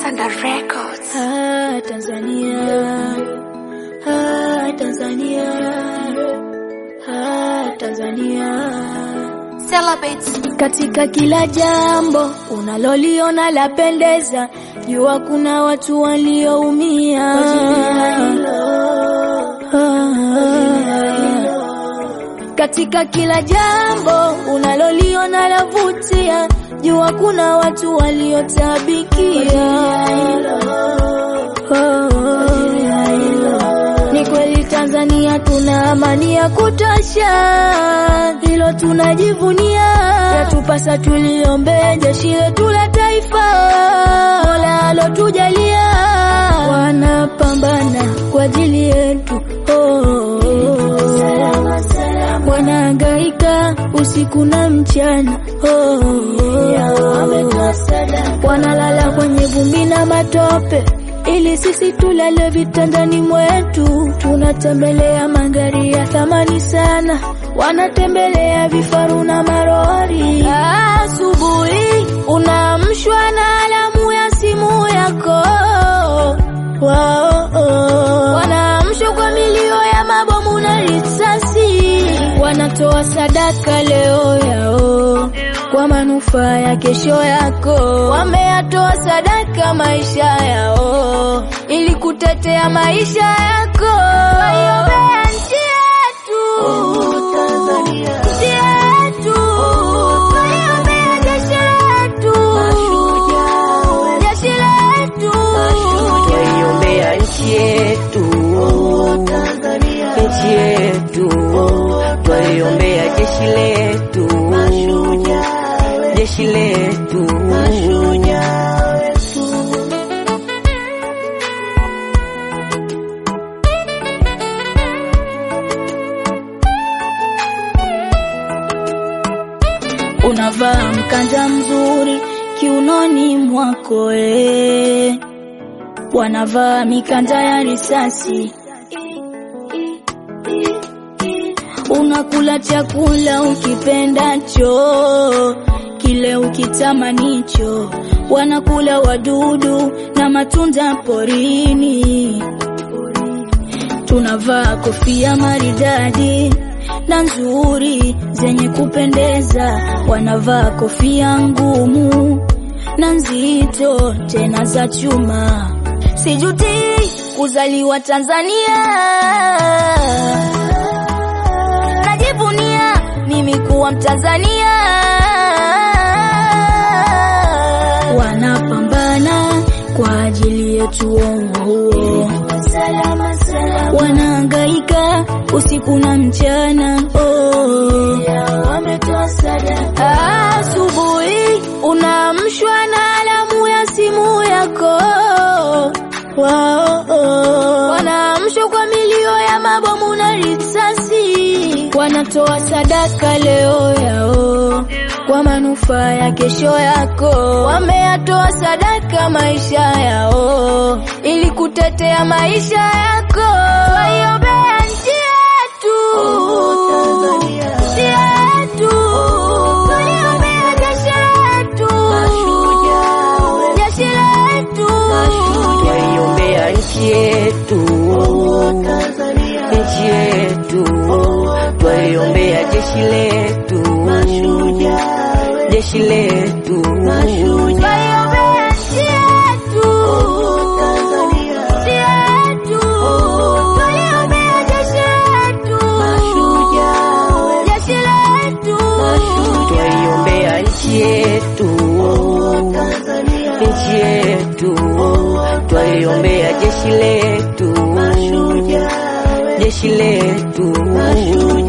Sanda Records. Ah, Tanzania. Ah, Tanzania. Ah, Tanzania. Celebrate. Katika kila jambo unaloliona lapendeza, jua kuna watu walioumia. Katika kila jambo unaloliona lavutia, jua kuna watu waliotabikia. Ni kweli Tanzania tuna amani ya kutosha, hilo tunajivunia. Yatupasa tuliombee jeshi letu la taifa, Mola alotujalia, wanapambana kwa ajili yetu oh. Wanahangaika usiku na mchana oh. Wanalala kwenye vumbi na matope ili sisi tulale vitandani mwetu. Tunatembelea magari ya thamani sana, wanatembelea vifaru na marori. Asubuhi unaamshwa na alamu ya simu yako wao, wanaamshwa kwa milio ya mabomu na risasi, wanatoa sadaka leo yao kwa manufaa ya kesho yako. Wameyatoa sadaka maisha yao ili kutetea maisha yako. Waiombea nchi yetu, nchi yetu, waiombea jeshi letu, jeshi letu, Twaiombea nchi yetu, nchi yetu, twaiombea jeshi letu, jeshi letu. unavaa mkanda mzuri kiunoni mwako eh. wanavaa mikanda ya risasi unakula chakula ukipendacho kile ukitamanicho wanakula wadudu na matunda porini tunavaa kofia maridadi na nzuri zenye kupendeza, wanavaa kofia ngumu na nzito tena za chuma. Sijuti kuzaliwa Tanzania, najivunia mimi kuwa Mtanzania. Wanapambana kwa ajili yetu huo wanahangaika usiku na mchana oh. Asubuhi unaamshwa na alamu ya simu yako wao, wanaamshwa kwa milio ya mabomu na risasi, wanatoa sadaka leo yao kwa manufaa ya kesho yako. Wameyatoa sadaka maisha yao ili kutetea maisha yako. Waiombea nchi yetu, nchi yetu, waliombea jeshi letu, jeshi letu, Twaiombea nchi yetu, nchi yetu, twaiombea jeshi letu, jeshi letu. waiombea nchi yetu, nchi yetu, waliombea jeshi letu, jeshi letu. Twaiombea nchi yetu, nchi yetu, twaiombea jeshi letu, jeshi letu.